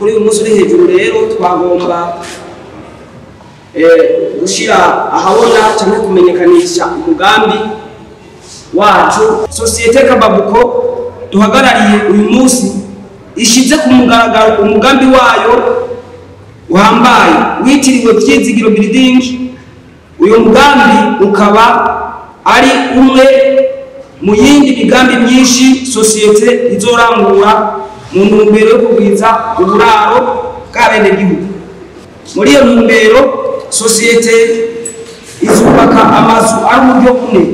kuri uyu munsi uri hejuru rero twagomba eh, gushyira ahabona cyangwa kumenyekanisha umugambi wacu sosiyete kababuko duhagarariye uyu munsi ishyize ku mugaragaro umugambi wayo uhambaye witiriwe byizigiro biridingi uyu mugambi ukaba ari umwe mu yindi migambi myinshi sosiyete izorangura mu ntumbero yo kugwiza uburaro bw'abenegihugu muri iyo ntumbero sosiyete izubaka amazu ari uburyo bumwe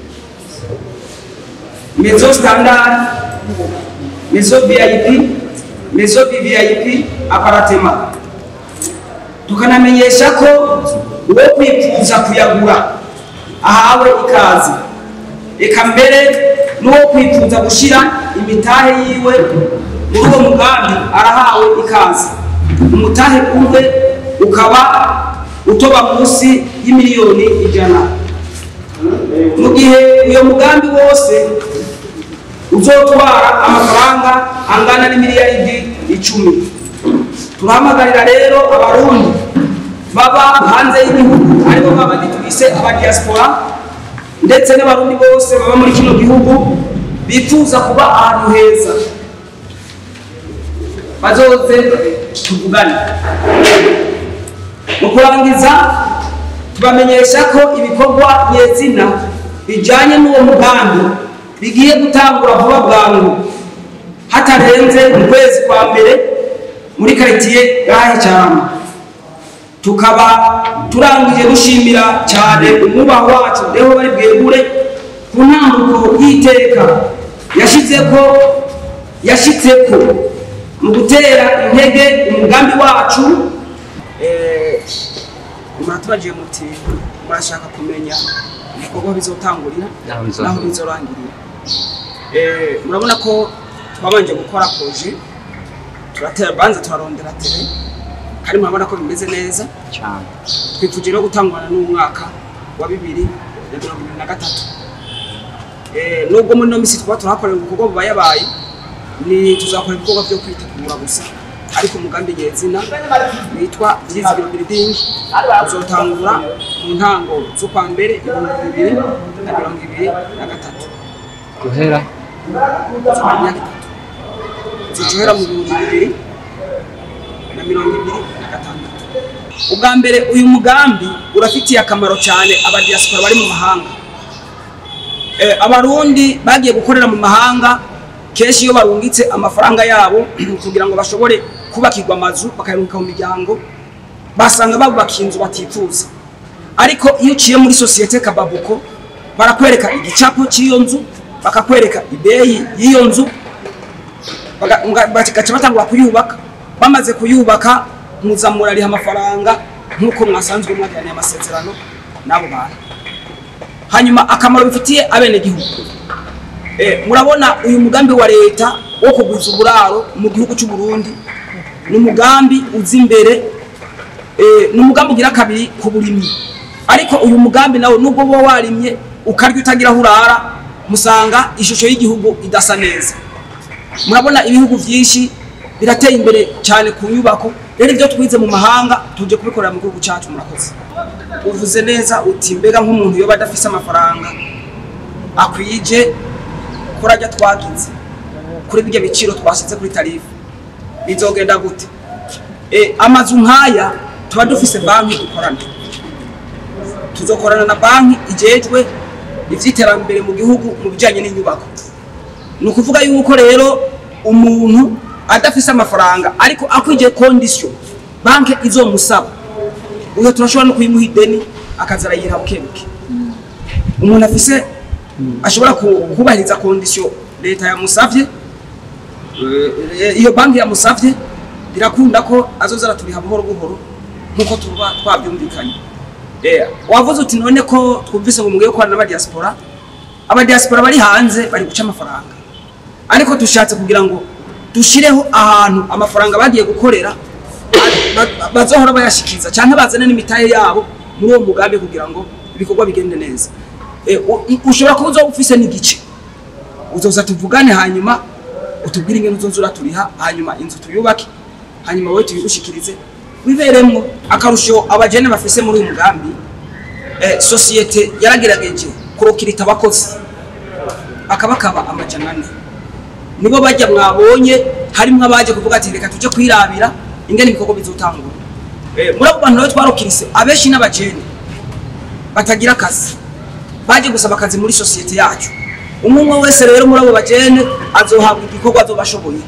mezo standard mezo vip mezo vvip aparatema tukanamenyesha ko uwo kwifuza kuyagura ahawe ikaze reka mbere n'uwo kwifuza gushyira imitahe yiwe muri uwo mugambi arahawe ikaze umutahe umwe ukaba utoba munsi y'imiliyoni ijana mu gihe uyo mugambi wose uzotwara amafaranga angana n'imiliyaridi icumi turahamagarira rero abarundi baba hanze y'igihugu aribo babandi tubise abadiaspora ndetse n'abarundi bose baba muri kino gihugu bifuza kuba ahantu heza bazoze tuvugane mu kurangiza tubamenyesha ko ibikorwa nyezina bijyanye n'uwo mugambi bigiye gutangura vuba bwangu hatarenze mu kwezi kwa mbere muri karitiye gahe cyane tukaba turangije gushimira cyane umwubaho wacu reho bari bwegure ku ntambuko y'iteka yashyizeko yashyitseko mu gutera intege umugambi wacu muratubagiye muti murashaka kumenya ibikorwa bizotangurira Naho bizorangirira. naho bizorangirira Eh, murabona ko twabanje gukora proje turatera banza turarondera tere kandi murabona ko bimeze neza cyane twifuje no gutangwana n'umwaka wa bibiri na mirongo ibiri na gatatu Eh, nubwo muri ino minsi twaba turahakorera ibikorwa buba yabaye ni tuzakora ibikorwa byo kwitegura gusa ariko umugambi nyezina witwa byizigiro building uzotangura mu ntango z'ukwa mbere ibihumbi bibiri na mirongo ibiri na gatatu guhera imyaka itatu zicohera mu bihumbi bibiri na mirongo ibiri na gatandatu ubwa mbere uyu mugambi urafitiye akamaro cyane abadiaspora bari mu mahanga Eh, abarundi bagiye gukorera mu mahanga kenshi iyo barungitse amafaranga yabo kugira ngo bashobore kubakirwa amazu bakayaruhuka mu miryango basanga babubakiye inzu batifuza ariko iyo uciye muri sosiyete kababuko barakwereka igicapo cy'iyo nzu bakakwereka ideyi y'iyo nzu baga- nga- bagaca batangura kuyubaka bamaze kuyubaka muzamura ariha amafaranga nk'uko mwasanzwe mwagiraniye amasezerano n'abo bantu hanyuma akamaro bifitiye abenegihugu Eh, murabona uyu mugambi wa leta wo kugwiza uburaro mu gihugu cy'u Burundi ni umugambi uza imbere eh, ni umugambi ugira kabiri ku burimyi ariko uyu mugambi nawe nubwo uba warimye ukarya utagira aho urara musanga ishusho y'igihugu idasa neza murabona ibihugu byinshi birateye imbere cyane ku nyubako rero ibyo twize mu mahanga tuje kubikorera mu gihugu cyacu murakoze uvuze neza uti mbega nk'umuntu yoba adafise amafaranga akwije kuri ajya twagize kuri bijya biciro twashyize kuri tarifu bizogenda gute e, amazu nk'aya tuba dufise banki dukorana tuzokorana na banki ijejwe ivy'iterambere mu gihugu mu bijanye n'inyubako ni ukuvuga yuko rero umuntu adafise amafaranga ariko akwije kondisiyo banki izomusaba uyo turashobora no kuyimuha ideni akaza arayiha bukebuke umuntu afise ashobora ku- kubahiriza kondisiyo leta yamusavye eh, iyo banki yamusavye birakunda ko azoza araturiha buhoro buhoro nk'uko tuba twabyumvikanye Eh, wavuze uti none ko twumvise ngo mugiye gukorana n'abadiaspora abadiaspora bari hanze bari guca amafaranga ariko dushatse kugira ngo dushireho ahantu amafaranga bagiye gukorera ba- ba- bazohora bayashikiza cyangwa bazane n'imitahe yabo muri uwo mugambi kugira ngo ibikorwa bigende neza Eh, u- ushobora kuba uzoba ufise n'igice uzoza tuvugane hanyuma utubwire ingene uzoza uraturiha hanyuma inzu tuyubake hanyuma wowe tubigushikirize wiberemwo akarusho abajene bafise muri uyu mugambi eh, sosiyete yaragerageje kurokirita abakozi akabakaba amajana ane nibo bajya mwabonye harimwo abaje kuvuga ati reka tuje kwirabira ingene ibikorwa bizotangura eh, muri abo bantu rero twarokirise abenshi n'abajene batagira akazi baje gusaba akazi muri sosiyete yacu umwe umwe wese rero muri abo bajene azohabwa igikorwa azoba ashoboye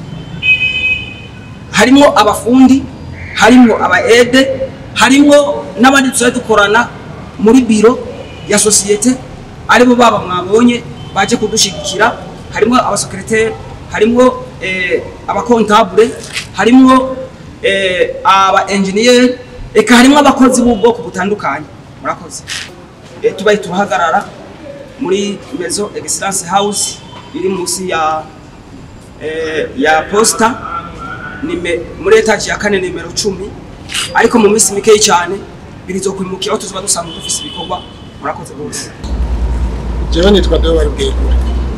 harimwo abafundi harimwo aba ede harimwo n'abandi tuzajya dukorana muri biro ya sosiyete aribo baba mwabonye baje kudushigikira harimwo abasekreteri harimwo eh, abakontabule harimwo eh, aba engineer eka harimwo abakozi b'ubwoko butandukanye murakoze eh, tubaye turahagarara muri maison excellence house iri munsi ya eh, ya posta nime muri etaje ya kane nimero cumi ariko mu minsi mikeyi cyane birizokwimukira aho tuzoba dusanzwe dufise ibikorwa murakoze rwose jewe nitwa Deo bari bwegure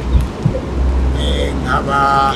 nkaba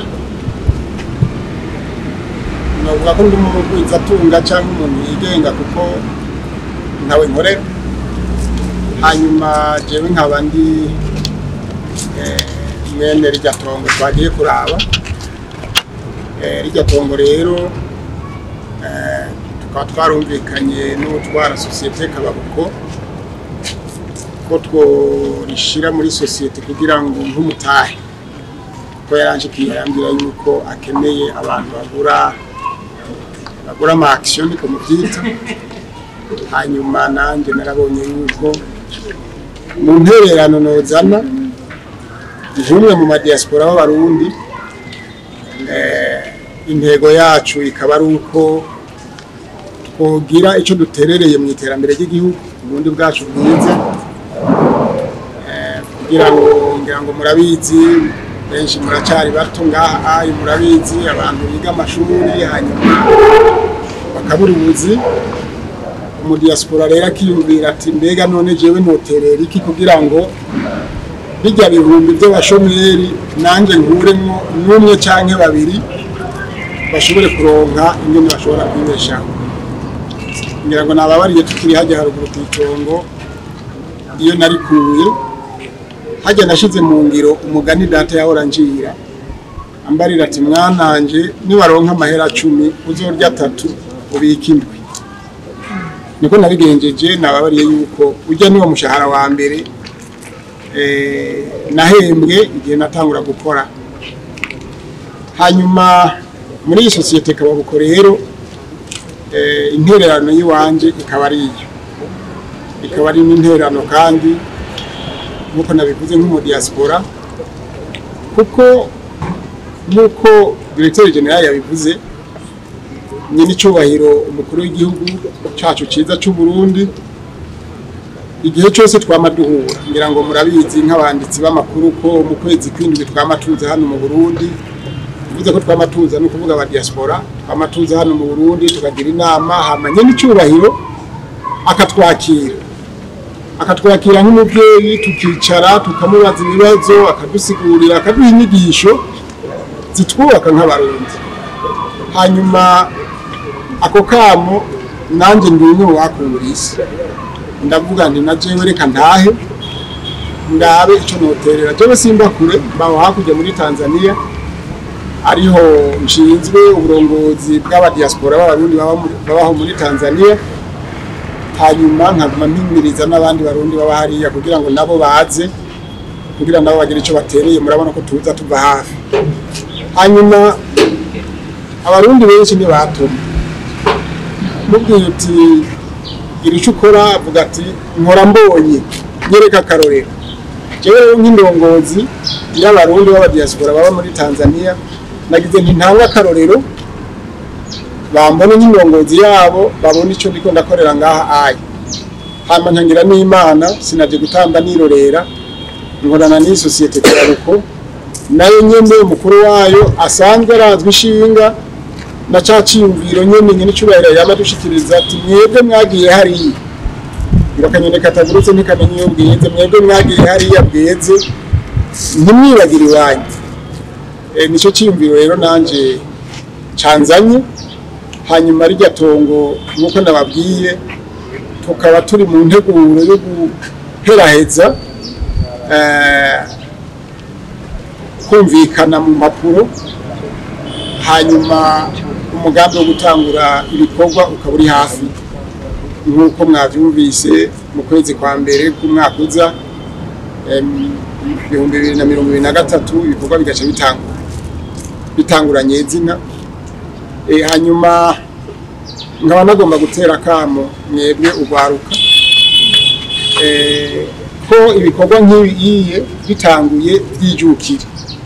novuga ko ndi umugwizatunga cyangwa umuntu yigenga kuko ntawe nkorera hanyuma jewe nkaba ndi eh, mwene rirya tongo twagiye kuraba Eh, rirya tongo rero eh, tukaba twarumvikanye n'utwara sosiyete kababuko ko tworishira muri sosiyete kugira ngo nk'umutahe ko yaranje kiyambira yuko akeneye abantu bagura bagura ama action niko muvyita hanyuma nanje narabonye yuko mu ntererano nozana nk'umwe mu madiaspora b'abarundi eh, intego yacu ikaba ari uko twogira icyo duterereye mu iterambere ry'igihugu ubundi bwacu bwiza Eh, kugira ngo ngira ngo murabizi benshi muracyari bato ngaha ayi murabizi abantu biga amashuri hanyuma bakabura ubuzi umudiaspora rero akiyumvira ati mbega none jewe noterera iki kugira ngo bijya bihumbi by'abashomeri nanjye nkuremwo n'umwe canke babiri bashobore kuronka ingene bashobora kwibeshaho ngira ngo nababariye tukiri hajya haruguru ku itongo iyo narikuye hajya nashize mu ngiro umugani data yahora njira ambarira ati mwananje niwaronka amahera cumi uzorya atatu ubika indwi niko nabigenjeje nababariye yuko ujya niwo mushahara wa mbere eh, nahembwe igihe natangura gukora hanyuma muri iyi sosiyete kababuko rero eh, intererano y'iwanje ikaba ari iyo ikaba ari n'intererano kandi nk'uko nabivuze nk'umudiaspora kuko nk'uko diregiteri generali yabivuze nyine icyubahiro umukuru w'igihugu cyacu cyiza cy'u Burundi igihe cyose twama duhura ngira ngo murabizi nk'abanditsi b'amakuru ko mu kwezi kw'indwi twama tuza hano mu Burundi bivuze ko twama tuza ni ukuvuga aba diaspora twama tuza hano mu Burundi tukagira inama hamanye n'icyubahiro akatwakira akatwakira nk'umubyeyi tukicara tukamubaza ibibazo akadusigurira akaduha inyigisho zitwubaka nk'abarundi hanyuma ako kamo nanjye ndi umwe mu bakungura isi ndavuga nti na jewe reka ntahe ndabe icyo noterera jewe simba kure mbaho hakurya muri tanzania ariho nshinzwe uburongozi bw'abadiaspora b'abarundi baba muri- babaho muri tanzania hanyuma nkaguma mpimiriza n'abandi barundi baba hariya kugira ngo nabo baze kugira nabo bagire icyo batereye murabona ko tuza tuva hafi hanyuma abarundi benshi ntibatuma mubwiye uti gira icyo ukora avuga ati nkora mbonye nyereka akarorero jewe rero nk'indongozi y'abarundi b'abadiaspora baba muri tanzania nagize nti ntanga akarorero bambone nk'indongozi yabo babone icyo ndiko ndakorera ngaha ayi hama ntangira n'imana sinaje gutamba nirorera nkorana n'iyi sosiyete turaruko nayo nyene umukuru wayo asanzwe arazwi ishinga na ca ciyumviro nyene nyene icubahiro yama dushikiriza ati mwebwe mwagiye hariya ngo akanyoni katagurutse ntikamenya iyo bweze mwebwe mwagiye hariya bweze ntimwibagire iwanyu e, nico ciyumviro rero nanje canzanye hanyuma rirya tongo nk'uko nababwiye tukaba turi mu nteguro yo guheraheza eh, kumvikana mu mpapuro hanyuma umugambi wo gutangura ibikorwa ukaba uri hafi nk'uko mwabyumvise mu kwezi kwa mbere k'umwaka uza em, ibihumbi bibiri na mirongo ibiri na gatatu ibikorwa bigaca bitangura bitanguranye izina Eh, hanyuma nkaba nagomba gutera akamo mwebwe urwaruka Eh, ko ibikorwa nk'ibiye bitanguye byijukire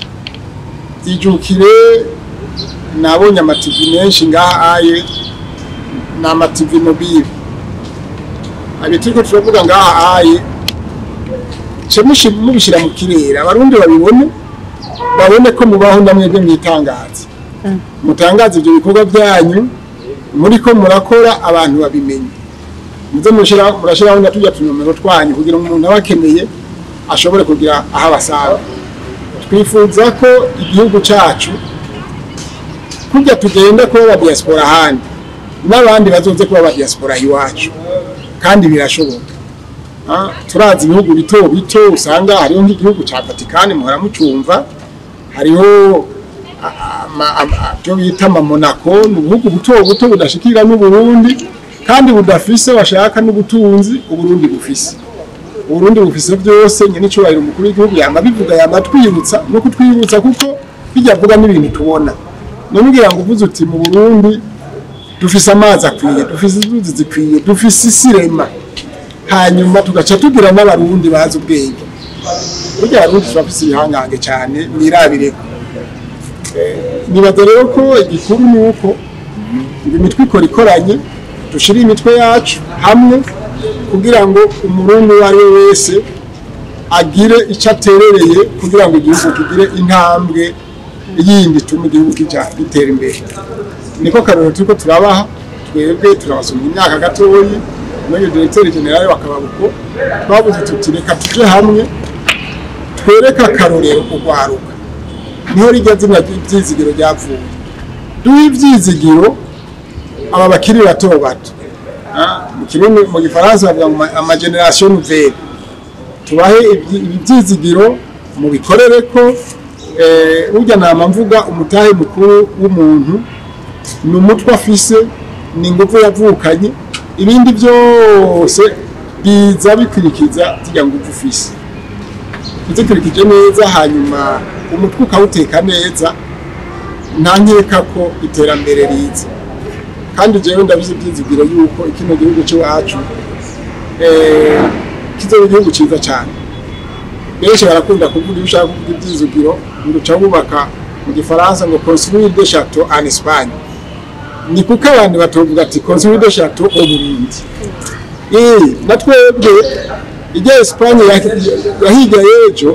byijukire nabonye amativi menshi ngaha aye ni amativi mobile abi turiko turavuga ngaha aye ce mushi- mubishyira mu kirere abarundi babibone babone ko mubaho namwebwe mwitangaza mutangaza ibyo bikorwa byanyu muri ko murakora abantu babimenye muze mushira- murashyiraho na tujya tunomero twanyu kugira ngo umuntu aba akeneye ashobore kugira aho abasanga twifuza ko igihugu cyacu kujya tugenda kuba aba diaspora ahandi n'abandi bazoze kuba aba diaspora iwacu kandi birashoboka Ah, turazi ibihugu bito bito usanga hariho nk'igihugu cya Vatikani muhora mucumva hariho ama- ama- byo bita ama Monaco ni ubuhugu buto buto budashikira n'Uburundi kandi budafise bashaka n'ubutunzi Uburundi bufise Uburundi bufise byose nyine icyubahiro umukuru w'igihugu yama bivuga yama twibutsa no kutwibutsa kuko bijya vuga n'ibintu tubona none ugira ngo uvuze uti mu Burundi dufise amazi akwiye dufise inzuzi zikwiye dufise isirema hanyuma tugaca tugira n'abarundi bazi ubwenge burya abarundi turafise ibihangange cyane mwirabireko nibaza rero ko igikuru ni uko imitwe ikora ikoranye dushyire imitwe yacu hamwe kugira ngo umurundi uwo ari we wese agire icyo aterereye kugira ngo igihugu kigire intambwe yindi ituma igihugu kijya gitera imbere niko karero turiko turabaha twebwe turabasumira imyaka gatoyi muri diregiteri generale bakababuko twabuze tuti reka tuje hamwe twereke akarorero kugwaruka niho rijya zina ry'ibyizigiro ryavuye duhe ibyizigiro aba bakiri bato bato Ah, mu kirundi mu gifaransa bavuga ngo ama- amageneration nouvelle tubahe ibyi- ibi byizigiro mu bikorere ko eh, burya nama mvuga umutahe mukuru w'umuntu ni umutwe afise ni ingufu yavukanye ibindi byose biza bikurikiza zijya ngufu ufise uzikurikije neza hanyuma umutwe ukawuteka neza nta nkeka ko iterambere riza kandi jewe ndabizi ibyizigiro yuko kino gihugu cy'iwacu eh, kizoba igihugu cyiza cyane benshi barakunda kuvuga iyo ushaka kuvuga ibyizigiro ngo uca wubaka mu gifaransa ngo construire des chateaux en Espagne ni kuko abantu batovuga ati construire des chateaux au Burundi eh na twebwe ijya Espagne yahiga yejo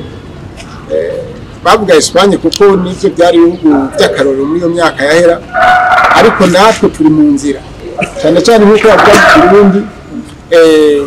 bavuga Espagne kuko nivyo byari ibihugu by'akarorero muri iyo myaka yahera ariko natwe turi mu nzira cyane cyane nk'uko bavuga mu Kirundi eh,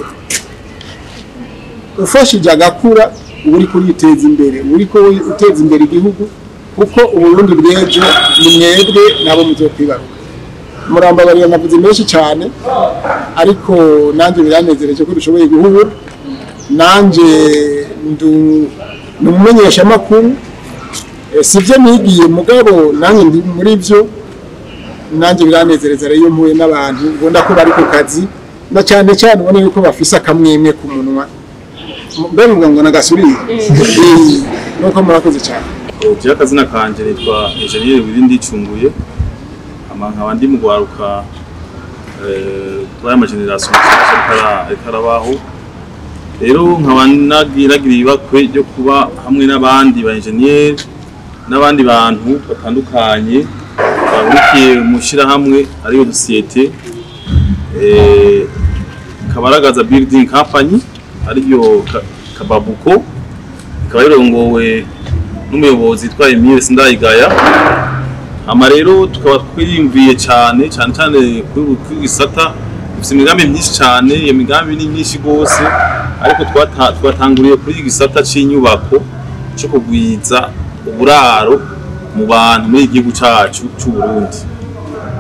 ufashije agakura uba uri kuriteza imbere uba uri uteza imbere igihugu kuko uburundi bw'ejo ni mwebwe nabo muzokwibaruka murambabarira navuze menshi cyane ariko nanjye biranezereje ko dushoboye guhura nanjye ndu- ni umumenyeshamakuru Eh, si byo nigiye mugabo nanjye ndi muri byo nanjye biranezereza rero iyo mpuye n'abantu ubona ko bari ku kazi na cyane cyane ubona yuko bafise akamwemwe ku munwa mbe muvuga ngo nagasuriye Eh, nuko murakoze cyane Jewe akazina kanje nitwa Engineer Wirindi Icunguye ama nkaba ndi mu gwaruka eh, kuri aya mageneration mashasha ariko ara- ariko arabaho rero nkaba nagiragira ibakwe ryo kuba hamwe n'abandi ba engineer n'abandi bantu batandukanye bahurikiye mu shirahamwe ariyo societe eh, kabaragaza building company ariyo Ka- kababuko ikaba rirongowe n'umuyobozi yitwa Emile Sindayigaya ama rero tukaba twiyumviye cyane cyane cyane kuri kuri gisata dufite imigambi myinshi cyane iyo migambi ni myinshi rwose ariko twata- twatanguriye kuri iki gisata cy'inyubako cyo kugwiza uburaro mu bantu muri iki gihugu cyacu cy'u Burundi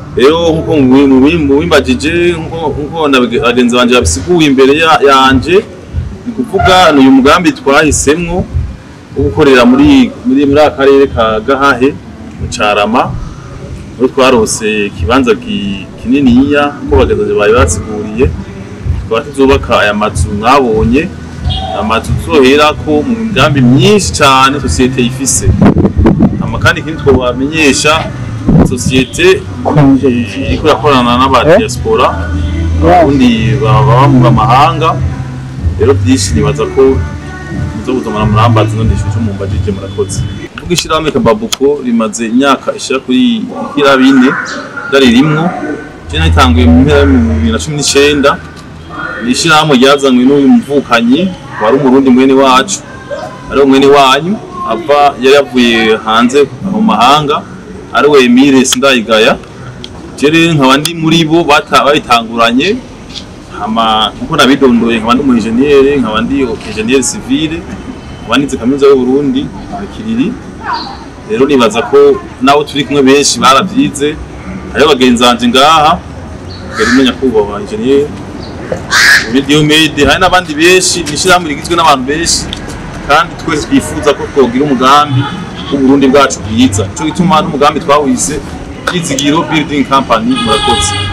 rero nkuko mubimbagije nkuko na bagenzi banje babisiguye imbere ya- yanje ni kuvuga ni uyu mugambi twahisemwo wo gukorera muri muri muri aka karere ka Gahahe mu Carama aho twarose ikibanza ki- kininiya ko bagenzi bari basiguriye tukaba tuzubaka aya mazu mwabonye amazu tuzoherako mu migambi myinshi cyane sosiyete ifise hama kandi ikindi twobamenyesha sosiyete eh, iriko irakorana n'abadiaspora abarundi baba mu mahanga rero byinshi nibaza ko muzo kuzamara murambaza no ndishu cyo mumbajije murakoze ubwo ishirahamwe kababuko rimaze imyaka ishira kuri ikira bine ryaririmwo je natanguye mu mpera mu bibiri na cumi n'icenda ni ishirahamwe ryazanywe n'uyu muvukanyi wari umurundi mwene wacu ari mwene wanyu ava yari yavuye hanze mu mahanga ari we Emile Sindayigaya jere nkaba ndi muri bo bata- babitanguranye hama nkuko nabidondoye nkaba ndi umuinjeniyeri nkaba ndi injeniyeri civile nkaba nize kaminuza y'u Burundi mu Kiriri rero nibaza ko nabo turi kumwe benshi baravyize hariho bagenzi banje ngaha Karimo nyakubahwa injeniyeri muri Diomede hari n'abandi benshi ni ishirahamwe rigizwe n'abantu benshi kandi twese twifuza ko twogira umugambi w'uburundi bwacu bwiza nico gituma n'umugambi twawise Kizigiro Building Company murakoze